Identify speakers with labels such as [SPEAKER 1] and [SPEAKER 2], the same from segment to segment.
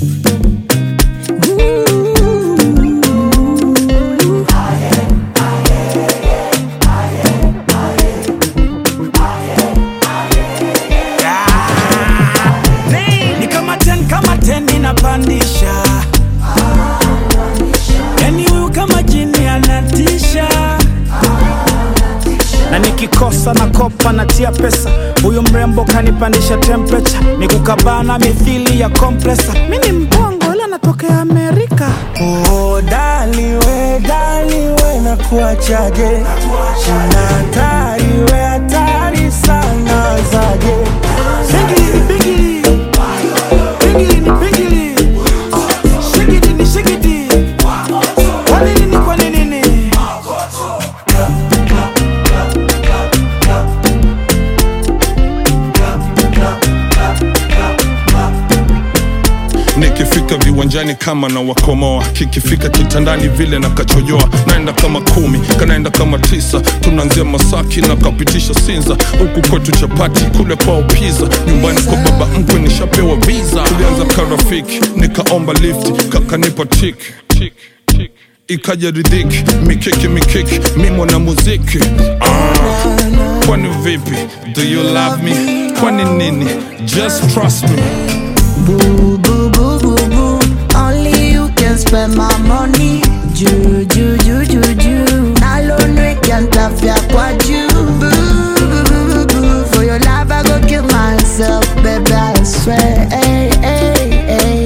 [SPEAKER 1] ni kama ten kama ten inapandisha yani huyu kama jini anatisha na nikikosa na kopa natia pesa huyu mrembo kanipandisha temperature ni kukabana mithili ya kompresa mi ni mbongo ila natokea amerika
[SPEAKER 2] Oh, dali we, dali we na kuachaje na hatari we hatari sana zaje
[SPEAKER 1] Bigili, bigili. Bigili ni bigili. Shigidi ni shigidi. Kwa nini ni kwa nini ni?
[SPEAKER 3] nikifika viwanjani kama na wakomoa kikifika kitandani vile na kachojoa naenda kama kumi kanaenda kama tisa tunaanzia masaki na kapitisha sinza huku kwetu chapati kule kwao piza nyumbani kwa baba mkwe nishapewa visa tulianza karafiki nikaomba lift kakanipa tik tik tik ikaja ridhiki mikiki mikiki mi mwana muziki ah. kwani vipi do you love me kwani nini just trust me
[SPEAKER 4] Boo, boo, boo, boo, boo. Only you can spend my money. Ju, ju, ju, ju, ju. Nalonwe can tafia kwa ju. Boo, boo, boo, boo, boo. For your love, I go kill myself, baby, I swear. Hey, hey, hey.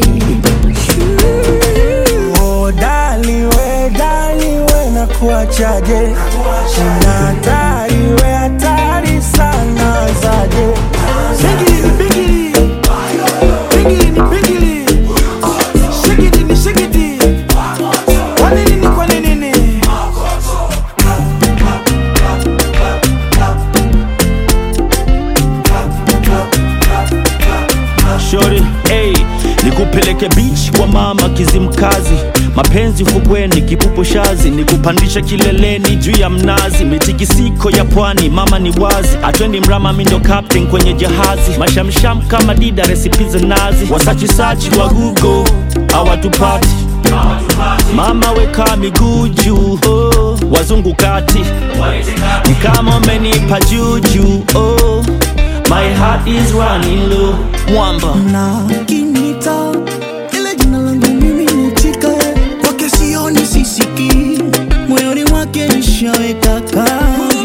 [SPEAKER 2] Oh, dali we, dali we na kuachaje na hatari we hatari sana zaje
[SPEAKER 1] Bigili ni bigili. Bigili ni bigili. Shigidi ni shigidi. Kwa nini ni kwa nini ni?
[SPEAKER 5] Shori, hey, nikupeleke beach kwa mama Kizimkazi, mapenzi ufukweni, kipupo shazi, nikupandisha kileleni juu ya mnazi, mitikisiko ya pwani, mama ni wazi, atwendi mrama, mi ndo captain kwenye jahazi, mashamsham kama dida, resipi za nazi, wasachisachi wa Google hawatupati Mama weka miguu juu, oh, wazungu kati ni kama umenipa juju, oh, my heart is running low, mwamba
[SPEAKER 6] na kinita ile jina langu mimi nitika kwake sioni sisiki moyoni mwake nishaweka kaa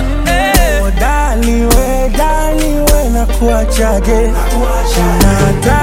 [SPEAKER 2] Oh, dali we, dali we na kuachaje na hatari